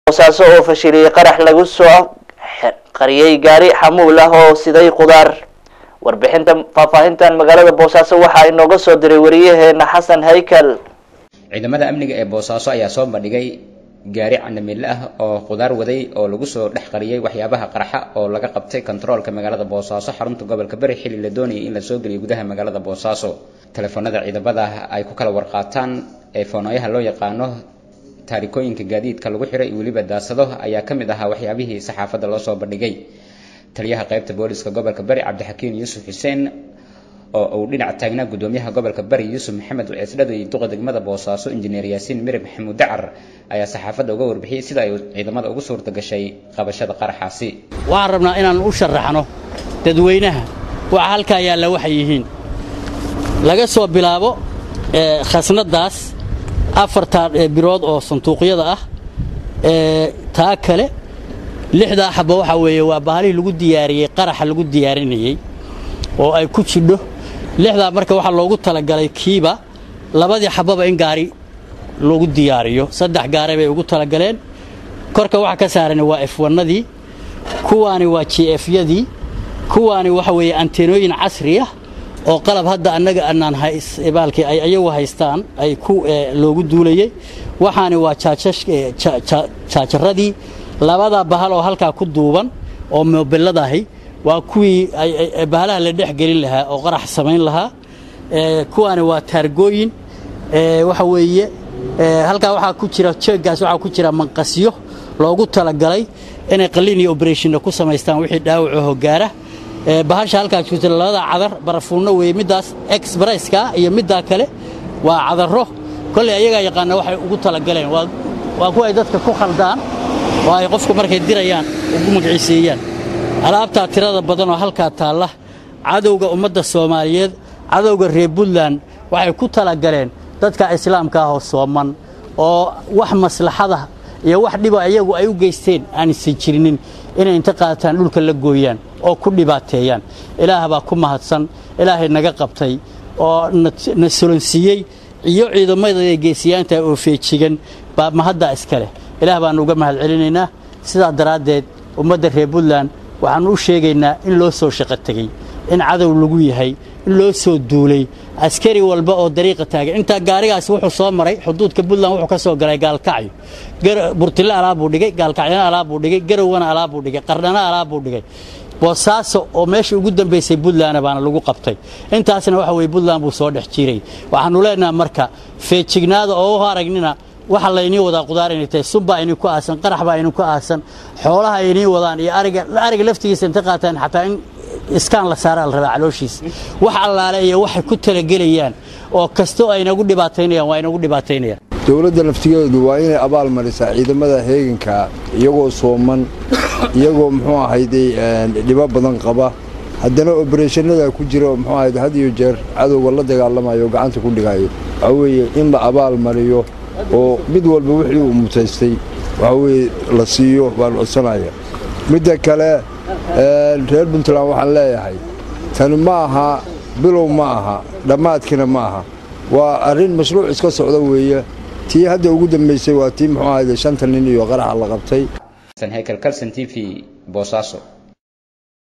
boosaaso oo fashiliyey qarax lagu soo qariyey gaari xamuul ah oo siday qudaar warbixinta faahfaahintan magaalada boosaaso waxaa inooga soo diray wariyaheena xasan haykal ciidamada amniga ee boosaaso ayaa soo bandhigay gaari candamille ah oo qudaar waday oo lagu soo dhex qariyey waxyaabaha qarxa oo laga qabtay kontaroolka magaalada boosaaso xarunta gobolka bari xilli la doonayay in la soo geliyo gudaha magaalada boosaaso telefoonada ciidamada ay ku kala warqaataan ee foonooyaha loo yaqaano taarikooyinka gaadiidka lagu xiray iyo weliba daasado ayaa ka mid ahaa waxyaabihii saxaafadda loo soo bandhigay taliyaha qaybta booliska gobolka bari cabdixakiin yuusuf xuseen oo uu dhinac taagnaa gudoomiyaha gobolka bari yuusuf maxamed ceesdhado iyo duqa degmada boosaaso injineer yaasiin mirib maxamuud dacar ayaa saxaafadda uga warbixiyey sida ay ciidamada ugu suurta gashay qabashada qaraxaasi waxaan rabnaa inaan u sharaxno dadweynaha waxa halkaa yaalla waxay yihiin laga soo bilaabo khasnadaas afartaa birood oo sanduuqyada ah taa kale lixdaa xaba waxaa weeye waa bahalihii lagu diyaariyey qaraxa lagu diyaarinayey oo ay ku jidho lixdaa marka waxaa loogu talagalay kiiba labadii xababa in gaari lagu diyaariyo saddex gaare bay ugu talagaleen korka waxa ka saaran waa efwanadii kuwaani waa jefyadii kuwaani waxa weeye anteenooyin casri ah oo qalab hadda annaga anaan baalkii ay ayagu haystaan ay ku loogu duulayey waxaani waa jaajaradii labada bahal oo halkaa ku duuban oo mobiladahi waa kuwii bahalaha la dhex gelin lahaa oo qarax samayn lahaa kuwaani waa taargooyin waxa weeye halkaa waxaa ku jira jeeggaas waxaa ku jira manqasyo loogu talagalay inay qaliin iyo oberationna ku samaystaan wixii dhaawacaho gaara bahasha halkaa jirta labada cadar barafuunno weeye middaas exbresska iyo middaa kale waa cadarro kolley ayagaa yaqaana waxay ugu talagaleen waa kuwa ay dadka ku khaldaan oo ay qofku markay dirayaan ugu magiciiseeyaan alaabtaa tirada badan oo halkaa taalla cadowga ummadda soomaaliyeed cadowga reer puntland waxay ku talagaleen dadka islaamka ahoo sooman oo wax maslaxada iyo wax dhiba iyagu ay u geysteen aanaysan jirinin inay inta qaataan dhulka la gooyaan oo ku dhibaateeyaan ilaah baa ku mahadsan ilaahay naga qabtay oo na solonsiiyey iyo ciidamada geesiyaanta oo feejigan baa mahadda iska leh ilaah baanu uga mahad celinaynaa sidaa daraaddeed ummadda reer puntland waxaannu u sheegaynaa in loo soo shaqo tegey in cadow lagu yahay in loo soo duulay askari walba oo dariiqa taagay intaa gaarigaasi wuxuu soo maray xuduudka puntland wuxuu ka soo galay gaalkacyo burtille alaabuu dhigay gaalkacyana alaabuu dhigay garowana alaabuu dhigay qardhana alaabuu dhigay boosaaso oo meeshii ugu dambaysay puntlandna baana lagu qabtay intaasna waxa weye puntland buu soo dhex jiray waxaannu leenaha marka feejignaada oo u aragnina waxa laynii wadaa qudaar inay tahay subbaa idinku aasan qarax baa idinku aasan xoolaha inii wadaan iyo ariga ariga laftigiisa inta qaataan xataa in iskaan la saaraa la rabaa calooshiisa wax allaale iyo waxay ku talagelayaan oo kastoo ay inagu dhibaataynayaan waa inagu dhibaataynayaan dowladda naftigeedu waa inay abaal marisaa ciidamada heeganka iyagoo sooman iyagoo muxuu ahayday dhibo badan qaba haddana obereshanada ku jira muxuu ahayd had iyo jeer cadowga la dagaalamayo oo gacanta ku dhigayo waxaa weeye in la abaal mariyo oo mid walba wixii uu mutaystay waxaa weeye la siiyo baan codsanaya midda kale reer puntland waxaan leeyahay tani ma aha bilow ma aha dhammaadkiina ma aha waa arrin mashruuc iska socda weeye tii hadda ugu dambaysay waa tii muxuu ahayde shanta nin iyo qaraxa la qabtay hekel calson t v boosaaso